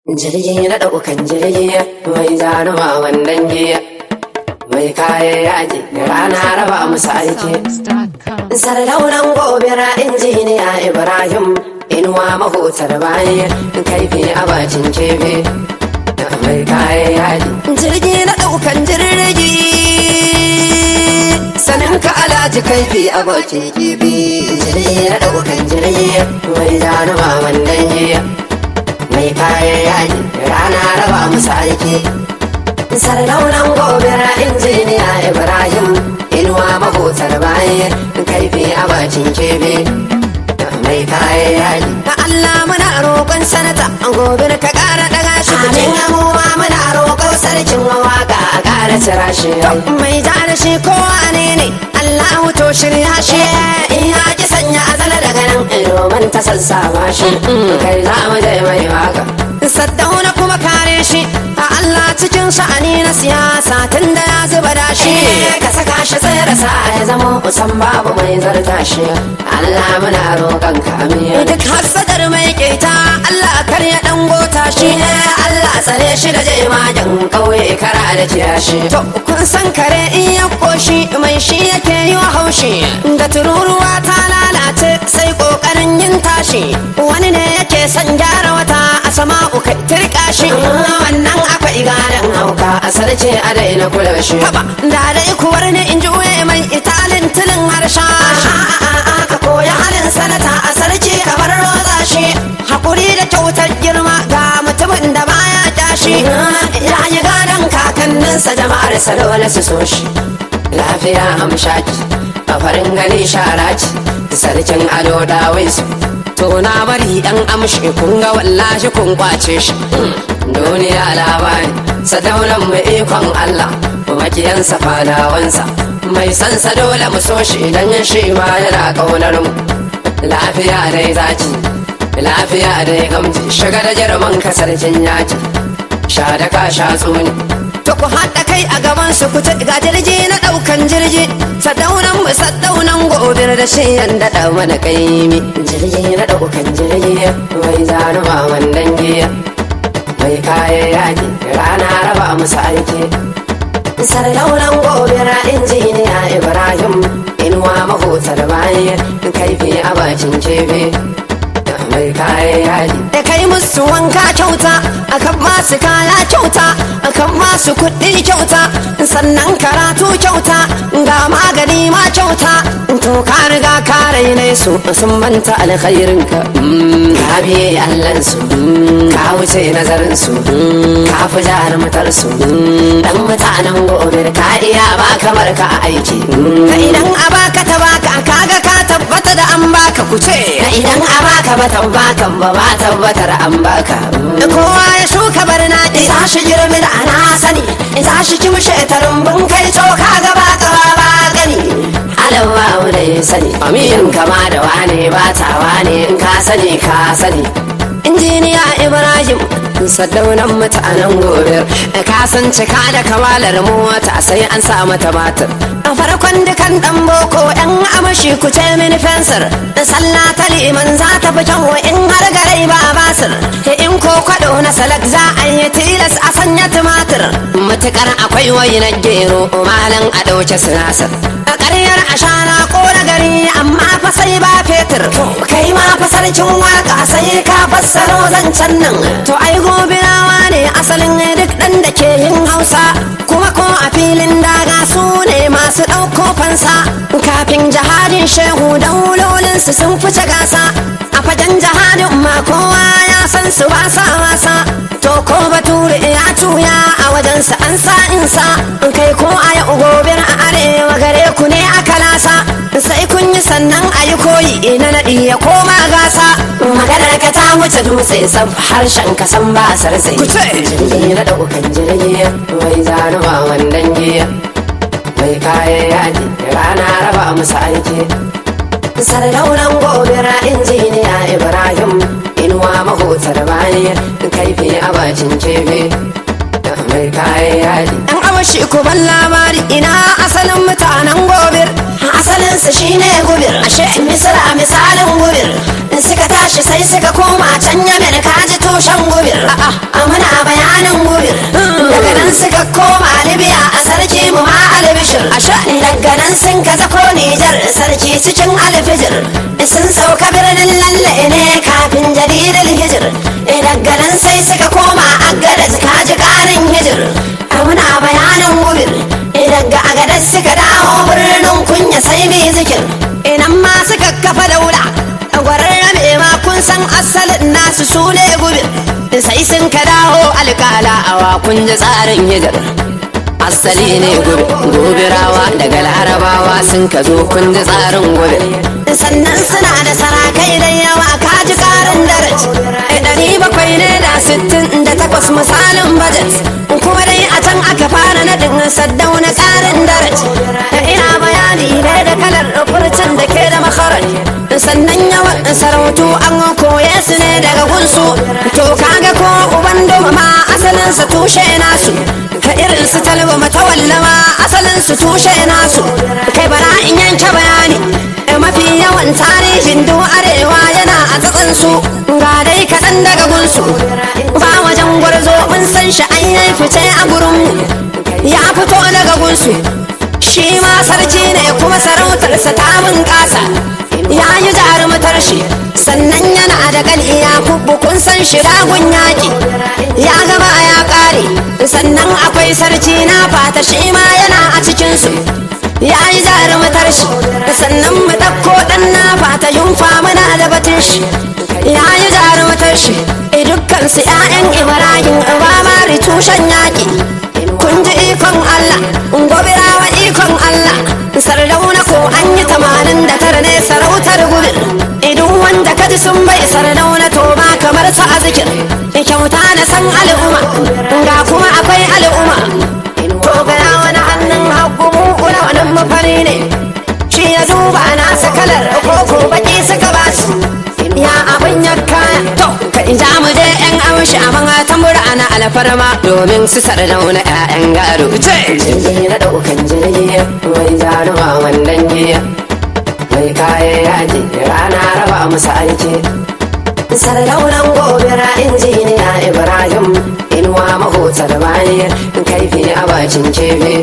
Jirgi na ɗaukan jirgi mai jaruma wannan giya mai kayan yaji da rana raba musu aiki. Sardaunan gobira injiniya Ibrahim inuwa mahutar bayan kaifi a bakin kefe mai kayan yaji. Jirgi na ɗaukan jirgi sanin ka alaji kaifi a bakin kefe. Jirgi na ɗaukan jirgi mai jaruma wannan giya. mai kayan yaji rana raba musu aiki sardaunan gobira injiniya ibrahim inuwa mahutar bayan kaifi a bakin kebe mai kayan yaji ta allah muna roƙon sanata gobir ka ƙara ɗaga shi amin amuwa muna roƙon sarkin waka a ƙara cira shi mai ja da shi kowa ne ne allah to shirya shi in ya ki sanya azala daga nan domin ta sassama shi kai za mu je mai waka saddauna kuma kare shi a Allah cikin sha'ani na siyasa tun da ya zuba da shi ka saka shi tsere sa ya zama kusan babu mai zarta shi Allah muna roƙon ka duk hasadar mai keta Allah kar ya dan gota shi Allah tsare shi da jemagen kauye kara da kiyashi to kun san kare in ya koshi mai shi yake yi wa haushi da tururuwa ta lalace sai kokarin yin tashi wani ne yake son gyara wata a sama kai turka shi wannan akwai gadon hauka a sarce a daina kula shi haba da dai kuwar ne in ji mai italin tilin harsha ka koya halin sanata a sarki kamar roza shi hakuri da kyautar girma ga mutumin da baya kyashi ya yi gadon kakanninsa jama'ar sa dole su so shi lafiya amshaki a farin gani shara ce sarkin ado dawai su to na bari dan amshi kun ga wallahi kun kwace shi duniya labari sadaunan mu ikon Allah makiyansa fadawansa mai sansa dole mu so shi idan shi ma yana kaunar mu lafiya dai zaki lafiya dai gamji shiga da jarman ka sarkin yaki sha da ka sha tsuni to ku haɗa kai a gaban su ku ga jirgi na ɗaukan jirgi sadaunan mu sadaunan gobir da shi yan daɗa mana kaimi jirgi na ɗaukan jirgi mai zaruma wannan giya mai kayan yaji rana raba musu aiki sardaunan gobir injiniya ibrahim inuwa mahutar bayan kaifi a bakin kefe mai kayan yaji da kai musu wanka kyauta akan masu kaya kyauta akan masu kuɗi kyauta sannan karatu kyauta ga magani ma kyauta to ka riga ka raine su sun manta alkhairin ka ka biye allan su ka wuce nazarin su ka fi jarumtar su dan mutanen gobe ka iya ba kamar ka aiki ka idan a baka ta baka kaga ka tabbata da an baka kuce ka idan a baka ba tabbakan ba ba tabbatar an baka kowa ya shuka barna za shi girmi da ana sani za shi kimshe ta rumbun kai to kaga ba kawa ba gani alam ba mu da sani amin kama da wane ba ta wane in ka sani ka sani injiniya ibrahim sadaunan mutanen gobe ka san cika da kamalar mota sai an sa mata batir a farkon dukan dan boko yan amashi ku ce mini fensir sallah ta liman za ta fi kyau in har garai ba basir in ko kwado na salak za a yi tilas a sanya tumatir matukar akwai wainar gero malam a ɗauke sinasir a ƙaryar ashana ko na gari amma fa sai ba fetur kai ma fa sarkin waka sai ka fassaro zancen nan to ai gobirawa ne asalin duk ɗan da ke yin hausa kuma ko a filin daga su ne masu ɗauko fansa kafin jihadin shehu daulolinsu sun fice gasa a fagen jihadin ma kowa ya san su ba sa wasa to ko bature ya tuya a wajensa an sa insa kai ko a yau gobir a arewa gare ku ne aka lasa sai kun yi sannan a yi koyi na naɗi ya koma gasa maganar ka ta wuce dutse sab harshen ka san ba sarse jirgi na ɗaukan jirgi mai zanuwa wannan giya mai kayan yaji rana raba musu aiki sardaunan gobira injiniya ibrahim inuwa mahutar bayan kaifi a bakin kefe mai kayan yaji an awashi kuban labari ina asalin mutanen gobir asalinsu shine gubir ashe misira misalin gubir suka tashi sai suka koma can yamin kaji tushen gubir a'a nan suka koma libya a sarki mu ma albishir daga nan sun kaza ko nijar sarki cikin alfijir sun sauka birnin lalle ne kafin jaridar hijir daga nan sai suka koma agada kaji karin hijir muna bayanin gubir daga agadar suka dawo birnin kunya sai mai zikir inan ma suka kafa daula gwararrabe ma kun san asalin nasu su ne gubir sai sun ka dawo alƙala awa kun ji tsarin hijir asali ne gobirawa daga larabawa sun ka zo kun ji tsarin gobe sannan suna da sarakai da yawa kaji karin daraj ɗari bakwai ne da sittin da takwas misalin budget kuma dai a can aka fara naɗin saddau na karin daraj ina bayani ne da kalar furcin da ke da makarar sannan yawan sarautu an koye su ne daga gunsu to kaga ko uban doma ma asalin su tushe nasu ka irin su talba matawallama asalin su tushe nasu kai bara in yanke bayani mafi yawan tarihin duk arewa yana a tsatsan su ga dai kaɗan daga gunsu ba wajen gwarzo mun san shi an yi fice a gurin ya fito daga gunsu shi ma sarki ne kuma sarautarsa ta mun kasa ya yi jarumatar shi sannan yana da kali ya kubbu kun san shi ragun yaƙi ya gaba ya ƙare sannan akwai sarki na fata shi ma yana a cikinsu ya yi jarumatar shi sannan mu ɗauko ɗan na fata yunfa muna da batun shi ya yi jarumatar shi dukkan su 'ya'yan ibrahim ba ma tushen yaƙi kun ji ikon Allah gobirawa ikon Allah sardauna ko an yi tamanin da tara ne sarautar gubir idan wanda kaji sun bai sardauna to ba kamar sa a zikir kyauta na san al'umma ga kuma akwai al'umma to ga wani hannun hagu mu kula wani mafari ne shi ya duba nasa kalar koko baki suka ba su ya abin ya kaya to ka ja mu je yan amshi a manga tambura ana alfarma domin su sardauna ƴaƴan gado ce jirgi na daukan jirgi mai jaruwa wannan giya mai kayan yaji rana raba musu aiki sardaunan gobira injiniya ibrahim inuwa mahotar bayan kaifi a bakin kefe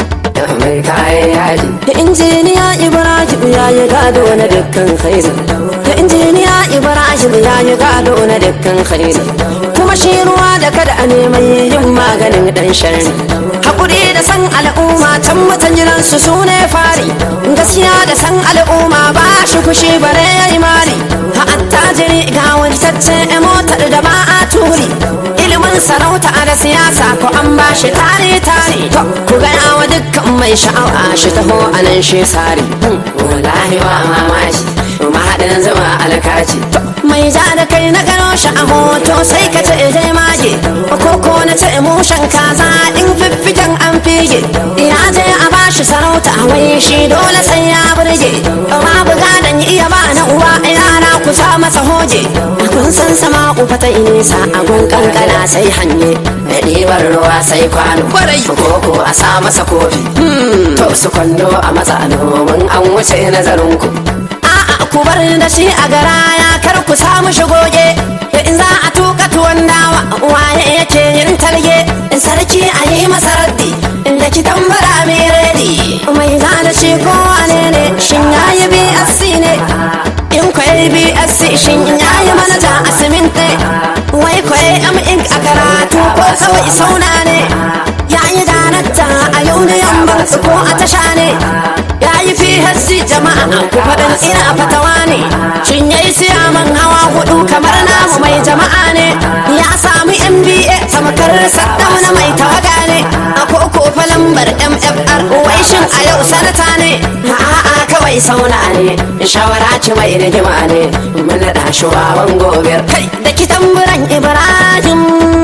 mai kayan yaji injiniya ibrahim ya yi gado na dukkan khairu injiniya ibrahim ya yi gado na dukkan khairu kuma shi ruwa da kada a neman yin maganin dan sharri hakuri da san al'umma can mutan su su ne fari gaskiya da san al'umma ba shi kushi bare ya yi mari ha attajiri ga wantacce motar da ba a turi ilimin sarauta da siyasa ko an ba shi tare tare ku gaya wa dukkan mai sha'awa shi taho a nan shi sari wallahi wa mamaci mahaɗin zama alkaci mai ja da kai na gano shi a hoto sai ka ce zai mage koko na ce mushen kaza in fiffiken an fige ya je a bashi sarauta wai shi dole sai ya burge babu gadon iya ba na uwa yara kusa masa hoje kun san sama ufa ta nisa a gun kankana sai hanye da ɗibar ruwa sai kwano koko a sa masa kofi to su kwando a matsa domin an wuce nazarinku a'a ku bar da shi a garaya kar ku samu shigoge in za a tuka tuwon dawa waye yake yin targe sarki a yi masa raddi da ki tambara mai redi mai zana shi ko wane ne shin yayi BSc ne in kwaye BSc shin yayi manaja a siminti wai kwaye amin a karatu ko kawai sauna ne yayi darakta a yau ne yamban ko a tasha ne yayi PhD jama'a ku faɗin ina fatawa ne shin yayi siyaman hawa hudu kamar namu mai jama'a ne ya sami MBA samakar saddauna mai tawaga ne a koko fa lambar MFR wai shin a yau sanata ne a'a kawai sauna ne shawara ce mai rigima ne mun naɗa shi wawan gobe kai da ki tamburan Ibrahim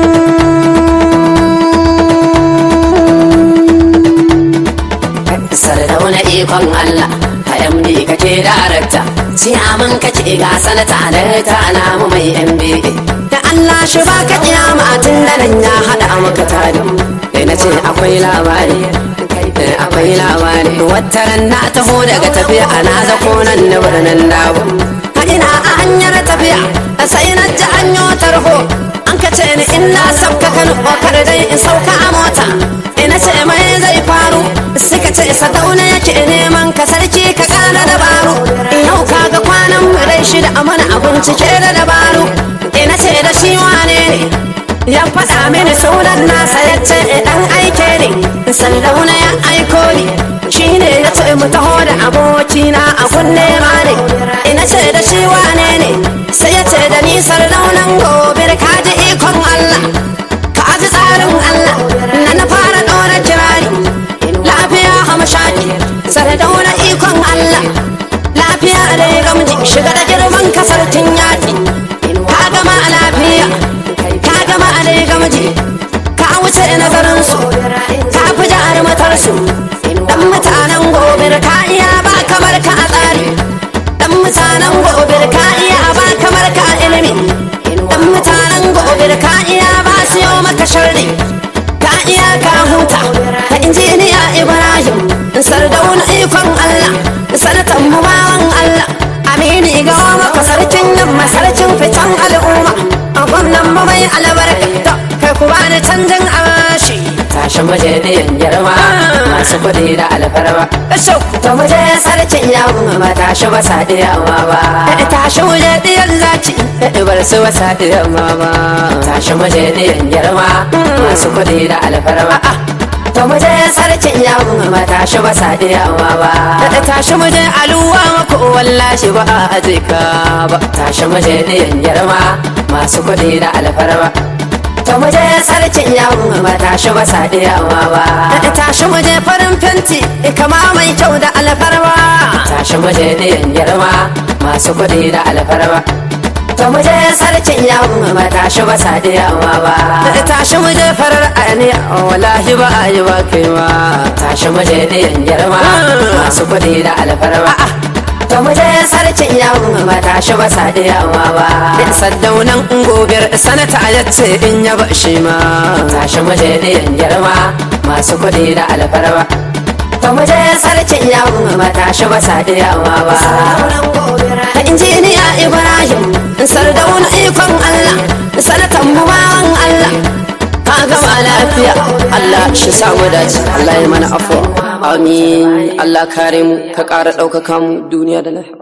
sardauna ikon Allah a MD kake darakta siyaman kake ga sanata da ta namu mai MBA da Allah shi ba ka kiyama tun da nan ya hada maka tare da na ce akwai labari akwai labari wataran na taho daga tafiya a na zako nan na birnin dawo a ina a hanyar tafiya a sai na ji hanyo tarho an ka ce ni in na sauka kan kokar dai in sauka a mota bincike da dabaru ina ce da shi wane ne ya faɗa mini sunan nasa ya ce ɗan aike ne sandauna ya aiko ni shi ne ya ce mu taho da abokina a kunne ma ne ina ce da shi wane ne sai ya ce da ni sardaunan gobe ka ji ikon Allah ka ji tsarin Allah na na fara ɗora kirari lafiya hamshaki sardauna ikon Allah lafiya da gamji shiga da girman kasar yaki ka gama lafiya ka gama da gamji ka wuce nazarinsu ka fi jarumatarsu dan mutanen gobe ka iya ba kamar ka a tsari dan mutanen gobe ka iya ba kamar ka ilimi dan mutanen gobe ka iya ba su yau maka sharri ka iya ka huta ka injiniya ibrahim sardauna ikon allah sanatan mubawan allah amini ga maka sarkin yamma sarkin fitan al'umma a gwamnan mu mai albarka kai ku bani canjin arashi tashi muje ɗiyan girma masu kuɗi da alfarma so to muje sarkin yawon ma tashi ba sa ɗiyawa ba tashi wuje ɗiyan zaci bar su ba sa ɗiyawa ba tashi muje ɗiyan girma masu kuɗi da alfarma to muje sarkin yawon ma tashi ba sa ɗiyawa ba tashi wuje aluwa mako wallashi ba a aje ka ba tashi muje ɗiyan girma masu kuɗi da alfarma to muje sarkin yawon ma tashi ba sa ɗiyawa ba tashi wuje farin fenti kama mai kyau da alfarma tashi muje ɗiyan girma masu kuɗi da alfarma to muje sarkin yawon ma tashi ba sa ɗiyawa ba tashi wuje farar aniya wallahi ba a yi ba kai ma tashi muje ɗiyan girma masu kuɗi da alfarma to muje sarkin yawon ma tashi ba sa ɗiyawa ba saddaunan gobiyar sanata ya ce in ya ba shi ma tashi muje ɗiyan girma masu kuɗi da alfarma to muje sarkin yawon ma tashi ba sa ɗiyawa ba injiniya ibrahim sardauna ikon allah sanatan bubawan allah ka gama lafiya allah shi samu dace allah ya mana afuwa amin allah kare mu ka ƙara ɗaukaka mu duniya da lafiya